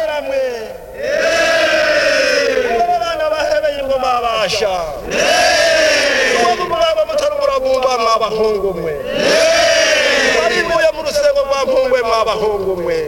namwe nibo bana bahebeye ingoma babasha nibo mwaba mutarubura bumba mwabahungu mwe baribuye mu rusego rwa mpungwe mwabahungu mwe